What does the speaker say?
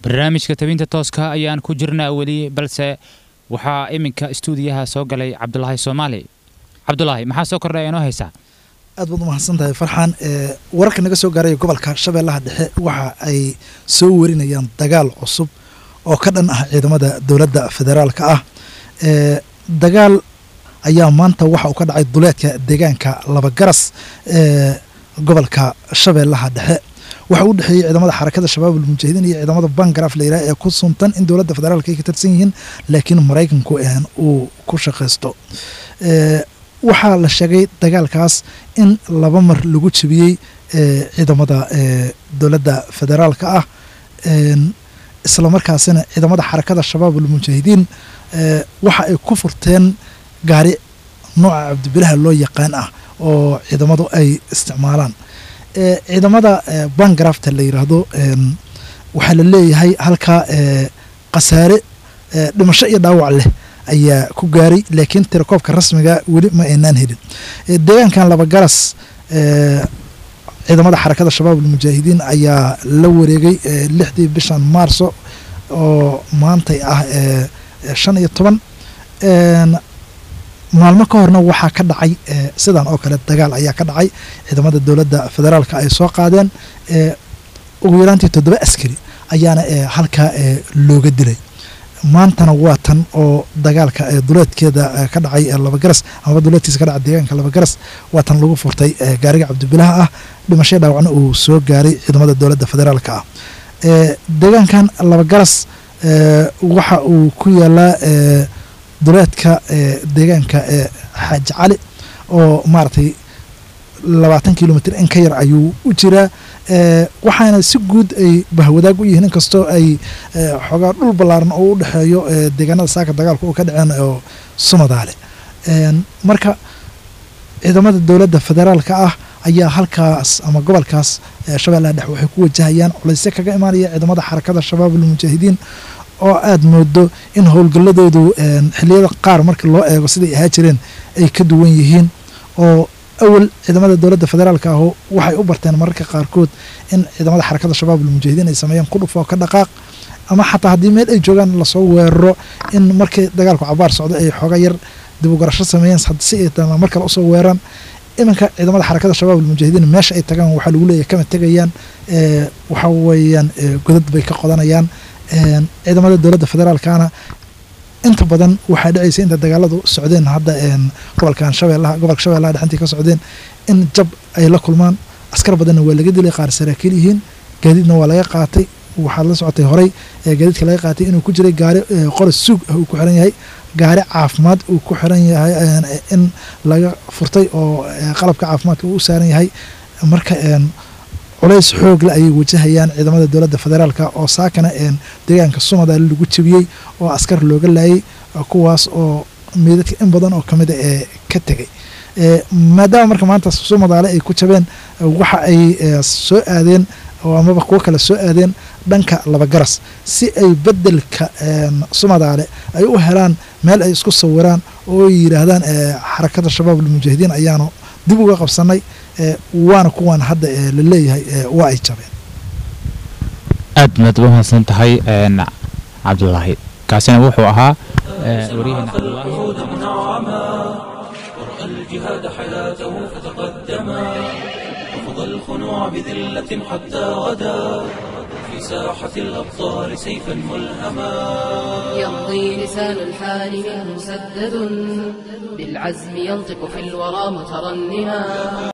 barnaamijka tabinta tooska ayaan ku jirnaa weli balse waxaa iminka istuudiyaha soo galay cabdulaahi soomaali cabdulaahi maxaa soo kordhay inoo haysaa aad baad umahadsan tahay farxaan wararka naga soo gaaraya gobolka shabeellaha dhexe waxa ay soo warinayaan dagaal cusub oo ka dhan ah ciidamada dowladda federaalka ah dagaal ayaa maanta waxa uu ka dhacay duleedka deegaanka labagaras ee gobolka shabeellaha dhexe waxa u dhexeeyey ciidamada xarakada shabaab almujaahidiin iyo ciidamada bangaraf la yiraha ee ku suntan in dowladda federaalka ay ka tirsan yihiin laakiin maraykanku uu ku shaqaysto waxaa la sheegay dagaalkaas in laba mar lagu jebiyey ciidamada dowladda federaalka ah islamarkaasina ciidamada xarakada shabaab almujaahidiin waxa ay ku furteen gaari nooca cabdibilaha loo yaqaan ah oo ciidamadu ay isticmaalaan ciidamada bangarafta la yiraahdo waxaa la leeyahay halkaa khasaare dhimasho iyo dhaawac leh ayaa ku gaaray laakiin tirakoobka rasmiga weli ma aynaan helin deegaankan labagaras ciidamada xarakada shabaab almujaahidiin ayaa la wareegay lixdii bishan maarso oo maantay ah shan iyo toban maalmo ka horna waxaa ka dhacay sidan oo kale dagaal ayaa ka dhacay ciidamada dowladda federaalka ay soo qaadeen ugu yaraantii toddoba askari ayaana halkaa looga dilay maantana waa tan oo dagaalka duleedkeeda ka dhacay labagaras amaba duleedkiisa ka dhacay deegaanka labagaras waa tan lagu furtay gaariga cabdibilaha ah dhimashaya dhaawacna uu soo gaaray ciidamada dowladda federaalka ah deegaankan labagaras waxa uu ku yaalaa duleedka deegaanka xaaji cali oo maaragtay labaatan kilomitr in ka yar ayuu u jiraa waxaana si guud ay bahwadaag u yihiin inkastoo ay xoogaa dhul ballaaran oo u dhexeeyo deegaanada saaka dagaalka oo ka dhaceen oo sumadaale marka ciidamada dowladda federaalka ah ayaa halkaas ama gobolkaas shabeellaha dhexe waxay ku wajahayaan culaysyo kaga imaanaya ciidamada xarakada shabaab almujaahidiin oo aada moodo in howlgalladoodu xiliyada qaar marka loo eego siday ahaa jireen ay ka duwan yihiin oo awal ciidamada dowladda federaalka ahu waxay u barteen mararka qaarkood in ciidamada xarakada shabaab almujaahidiin ay sameeyeen qudhuf oo ka dhaqaaq ama xataa haddii meel ay joogaan lasoo weeraro in markii dagaalku cabaar socdo ay xooga yar dib u garasho sameeyeen si ay mar kale usoo weeraan iminka ciidamada xarakada shabaab almujaahidiin meesha ay tagaan waxaa lagu leeyahy kama tegayaan waxa weeyaan godad bay ka qodanayaan ciidamada dowladda federaalkana inta badan waxaa dhacaysa inta dagaaladu socdeen hadda gobolkan shabeellaha gobolka shabeellaha dhexantii ka socdeen in jab ay la kulmaan askar badanna waa laga dilay qaar saraakiil yihiin gaadiidna waa laga qaatay waxaad la socotay horey gaadiidka laga qaatay inuu ku jiray gaari qoros suug ah uu ku xiran yahay gaari caafimaad uu ku xiran yahay in laga furtay oo qalabka caafimaadka uu u saaran yahay marka culays xoogle ayay wajahayaan ciidamada dowladda federaalka oo saakana deegaanka sumadaale lagu jebiyey oo askar looga laayay kuwaas oo meedadka in badan oo kamid a ee ka tegay maadaama marka maanta sumadaale ay ku jabeen waxa ay soo aadeen oo amaba kuwo kale soo aadeen dhanka labagaras si ay bedelka sumadaale ay u helaan meel ay isku sawiraan oo ay yidhaahdaan xarakada shabaab almujaahidiin ayaanu dib uga qabsanay waana kuwan hadda la leeyahay waa ay jabeen aad maad uga mahadsan tahay cabdulaahi kaasina wuxuu ahaa waryaheena الجهاد حياته فتقدما رفض الخنوع بذلة حتى غدا في ساحة الأبطال سيفا ملهما يمضي لسان الحال منه مسدد بالعزم ينطق في الورى مترنما